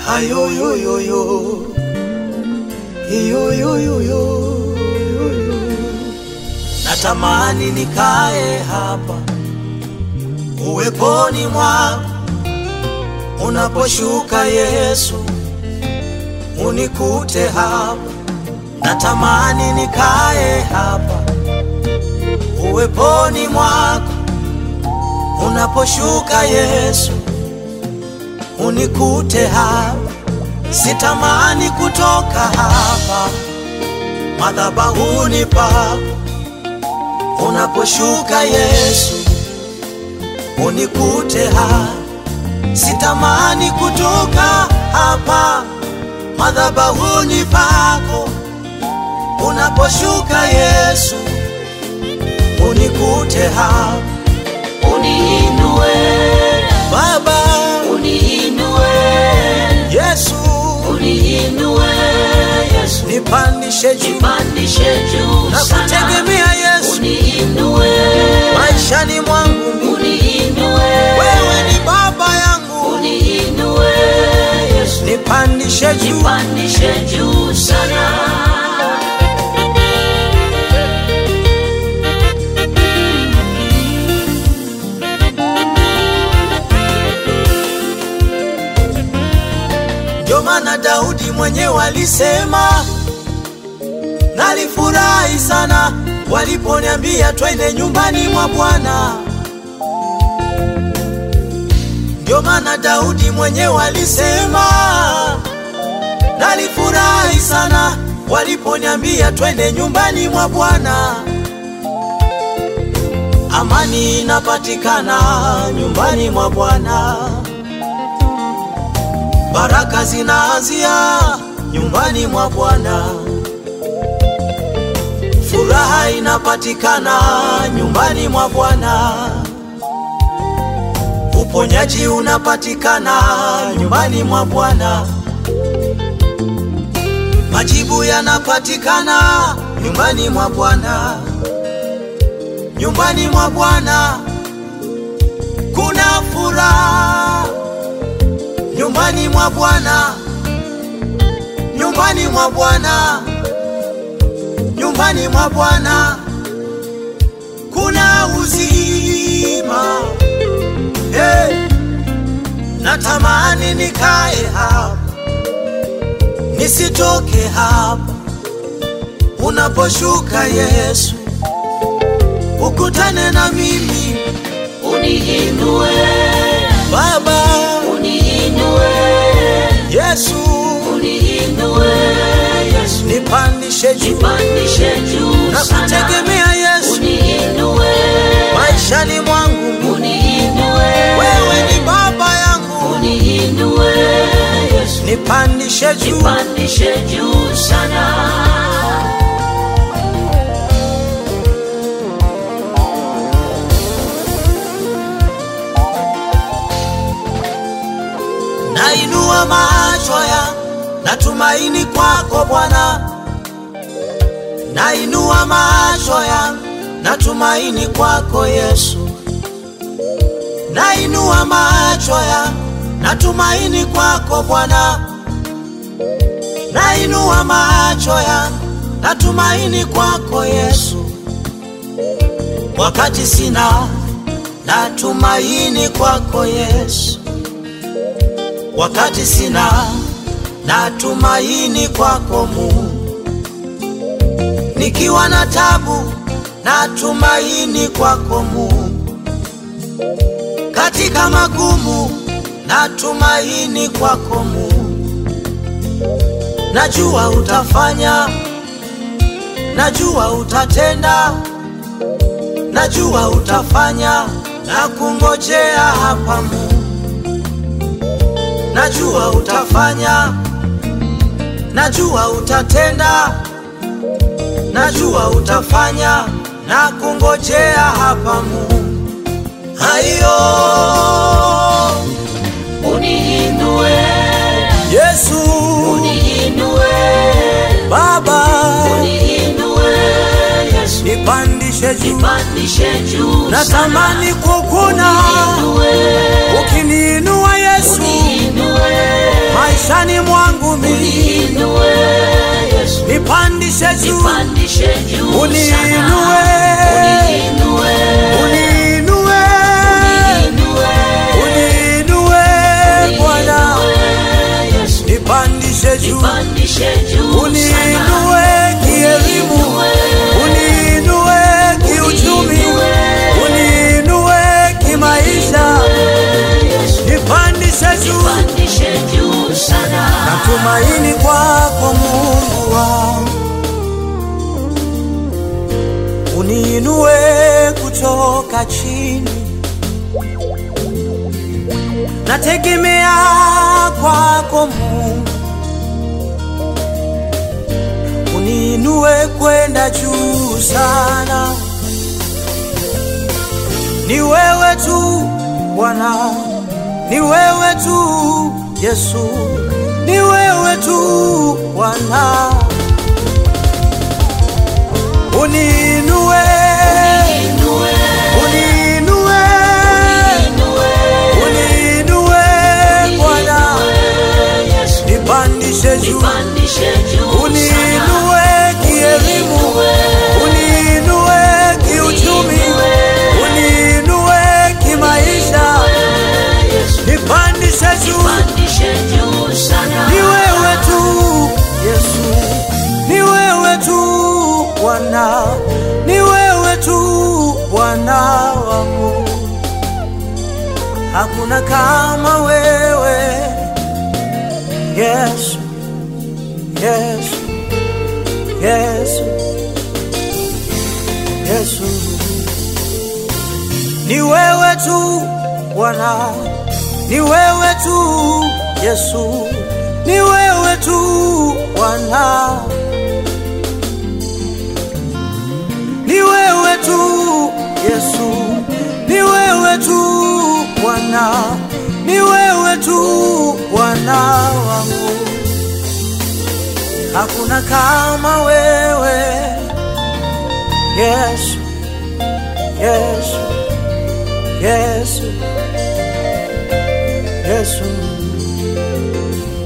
Ayoyoyoyo. Iyoyoyoyo. Natamani nikae hapa uweponi mwako unaposhuka Yesu, unikute hapa. Natamani nikae hapa uweponi mwako unaposhuka Yesu, unikute hapa. Sitamani kutoka hapa madhabahuni pako unaposhuka Yesu, unikute hapa. Sitamani kutoka hapa madhabahuni pako unaposhuka Yesu, unikute hapa. Uniinue, Baba uniinue, Yesu, uniinue Yesu, nipandishe juu nipandishe juu na sana. kutegemea Yesu Uniinue, maishani mwangu mimi. uniinue, Wewe ni baba yangu, uniinue Yesu, nipandishe juu nipandishe juu sana. Ndio maana Daudi mwenyewe alisema, nalifurahi sana waliponiambia twende nyumbani mwa Bwana. Ndio maana Daudi mwenyewe alisema, nalifurahi sana waliponiambia twende nyumbani mwa Bwana. Amani inapatikana nyumbani mwa Bwana. Baraka zinaanzia nyumbani mwa Bwana. Furaha inapatikana nyumbani mwa Bwana. Uponyaji unapatikana nyumbani mwa Bwana. Majibu yanapatikana nyumbani mwa Bwana. Nyumbani mwa Bwana kuna furaha nyumbani mwa Bwana, nyumbani mwa Bwana, nyumbani mwa Bwana kuna uzima. Hey, natamani nikae hapa nisitoke hapa unaposhuka Yesu, ukutane na mimi Uniinue, Baba uniinue, Yesu, uniinue Yesu, nipandishe juu nipandishe juu na sana. kutegemea Yesu Uniinue, maishani mwangu mimi. uniinue, Wewe ni baba yangu, uniinue Yesu, nipandishe juu nipandishe juu sana. nainua macho ya natumaini kwako Bwana, nainua macho ya natumaini kwako Yesu, nainua macho ya natumaini kwako Bwana, nainua macho ya natumaini kwako Yesu, wakati sina natumaini kwako Yesu wakati sina natumaini kwako Mungu, nikiwa na tabu natumaini kwako Mungu, katika magumu natumaini kwako Mungu. Najua utafanya, najua utatenda, najua utafanya na kungojea hapa Mungu najua utafanya, najua utatenda, najua utafanya na kungojea hapa Mungu. Haiyo Uniinue, Yesu uniinue, Baba, uniinue Yesu, nipandishe juu, nipandishe juu sana. natamani kukuna Uniinue, ukiniinua Yesu uniinue, maishani nipandishe juu nipandishe juu Uniinue. sana uniinue uniinue uniinue uniinue Bwana uniinue Yesu nipandishe juu nipandishe juu uniinue kielimu uniinue kiuchumi uniinue kimaisha nipandishe juu nipandishe juu sana natumaini kwako Mungu wangu, uniinue kutoka chini, nategemea kwako Mungu, uniinue kwenda juu sana. Ni wewe tu Bwana, ni wewe tu Yesu, ni wewe tu Bwana, uniinue, Inue, uniinue, inue, uniinue Bwana, inue, Yesu. nipandishe juu, Nipandishe juu sana. uniinue kielimu, uniinue kiuchumi, uniinue kimaisha, Yesu. nipandishe juu Nipandishe juu sana. ni wewe tu Yesu, ni wewe tu Bwana, ni wewe tu Bwana wangu, hakuna kama wewe Yesu, Yesu, Yesu, Yesu, ni wewe tu Bwana, ni wewe tu Yesu, ni wewe tu Bwana, ni wewe tu Yesu, ni wewe tu Bwana, ni wewe tu Bwana wangu, hakuna kama wewe Yesu, Yesu, Yesu, Yesu.